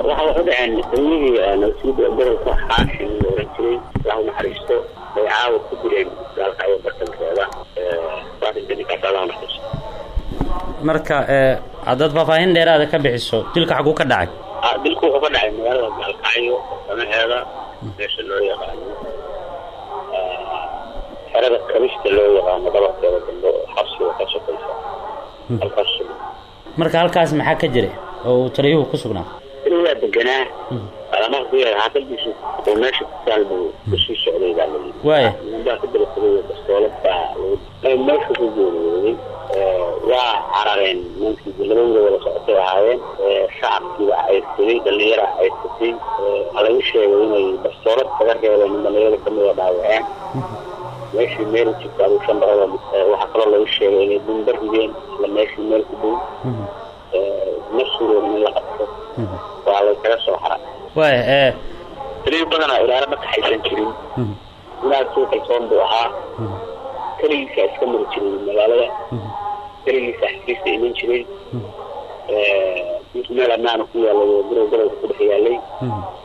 waxa wax u dhaceen taliyihii nasiida gobolka xaashin la oran jiray lahu naxariisto bay caawa ku direen gaalkacyo bartankeeda waarinkaninkaas allahu naxariisto marka haddaad faahfaahin dheeraada ka bixiso dilka xaguu ka dhacay dilku wuxuu ka dhacay magaalada gaalkacyo samaheeda meesha loo yaqaano xerada kabista loo yaqaano dhabarkeeda dambe xabsiga ka sokaysa halkaas marka halkaas maxaa ka jiray oo uu taliyuhu ku sugnaa taliyaa deganaa alamaha ku yahay xaafadiisu oo meesha ku taal buu kusii socday baa layidhi waaya baa ka dalasaday bastoolad baa meesha ku geeriyooday waa carareen ninkii labadooda wada socotay ahaayeen shacabkiiba cayrsaday dhalinyara cayrsatay waxaa lagu sheegay inay bastoolad kaga reebeen in dhalinyarada kamida dhaawaceen meeshii meel jirta aduu shan boqol waxaa kaloo lagu sheegay inay dumba rideen isla meeshii meel ku dhow ma suuroobin in la qabto waa lay kaga soo xara waaya taliyo badanaa ilaala ma kaxaysan jirin inaad soo kalsoon buu ahaa keligiisa iska mari jiray magaalada keligiisa xafiista iman jiray meel amaana ku yaalay guriga gobolka ku dhex yaalay